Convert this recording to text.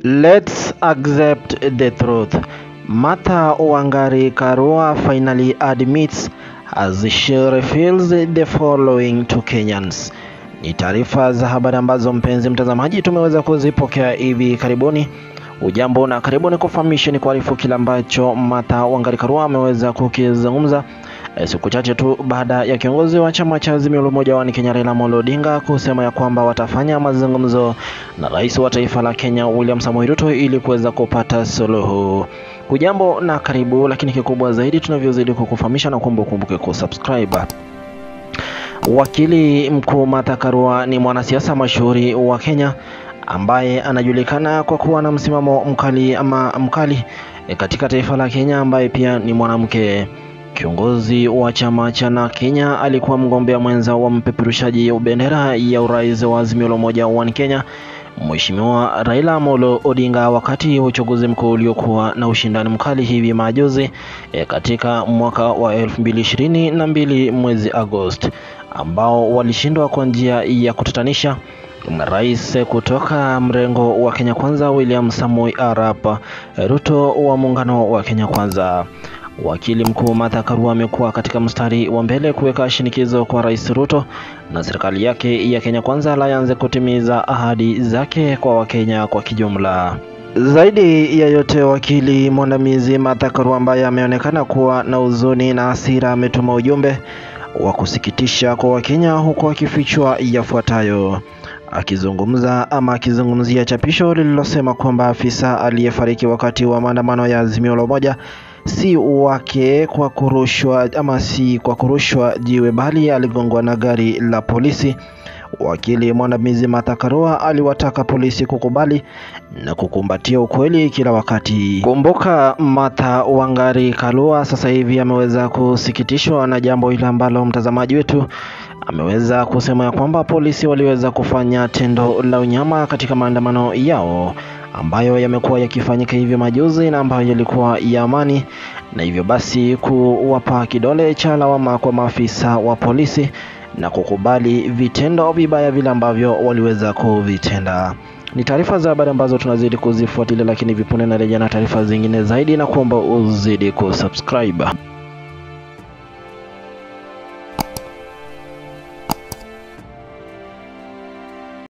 Let's accept the truth. Martha Wangari Karua finally admits as she reveals the following to Kenyans. Ni taarifa za habari ambazo mpenzi mtazamaji tumeweza kuzipokea hivi karibuni. Ujambo na karibuni kufahamisha ni kuarifu kile ambacho Martha Wangari Karua ameweza kukizungumza eh, siku chache tu baada ya kiongozi wa chama cha Azimio la Umoja wa Kenya Raila Amolo Odinga kusema ya kwamba watafanya mazungumzo na rais wa taifa la Kenya William Samoei Ruto ili kuweza kupata suluhu. Hujambo na karibu, lakini kikubwa zaidi tunavyozidi kukufahamisha na kuomba ukumbuke kusubscribe. Wakili mkuu Martha Karua ni mwanasiasa mashuhuri wa Kenya ambaye anajulikana kwa kuwa na msimamo mkali ama mkali e, katika taifa la Kenya, ambaye pia ni mwanamke. Kiongozi wa chama cha na Kenya alikuwa mgombea mwenza wa mpeperushaji bendera ya urais wa Azimio la Umoja wa Kenya Mheshimiwa Raila Amolo Odinga wakati wa uchaguzi mkuu uliokuwa na ushindani mkali hivi majuzi e, katika mwaka wa elfu mbili ishirini na mbili mwezi Agosti ambao walishindwa kwa njia ya kutatanisha na rais kutoka mrengo wa Kenya Kwanza William Samoei Arap Ruto wa muungano wa Kenya Kwanza. Wakili mkuu Martha Karua amekuwa katika mstari wa mbele kuweka shinikizo kwa Rais Ruto na serikali yake ya Kenya Kwanza Alliance kutimiza ahadi zake kwa Wakenya kwa kijumla. Zaidi ya yote, wakili mwandamizi Martha Karua ambaye ameonekana kuwa na huzuni na hasira ametuma ujumbe wa kusikitisha kwa Wakenya huku akifichwa yafuatayo. Akizungumza ama akizungumzia chapisho lililosema kwamba afisa aliyefariki wakati wa maandamano ya Azimio la Umoja si wake kwa kurushwa ama si kwa kurushwa jiwe bali aligongwa na gari la polisi. Wakili mwandamizi Martha Karua aliwataka polisi kukubali na kukumbatia ukweli kila wakati. Kumbuka, Martha Wangari Karua sasa hivi ameweza kusikitishwa na jambo hili ambalo mtazamaji wetu ameweza kusema ya kwamba polisi waliweza kufanya tendo la unyama katika maandamano yao ambayo yamekuwa yakifanyika hivyo majuzi na ambayo yalikuwa ya amani, na hivyo basi kuwapa kidole cha lawama kwa maafisa wa polisi na kukubali vitendo vibaya vile ambavyo waliweza kuvitenda. Ni taarifa za habari ambazo tunazidi kuzifuatilia, lakini vipunde na rejea na taarifa zingine zaidi, na kuomba uzidi kusubscribe.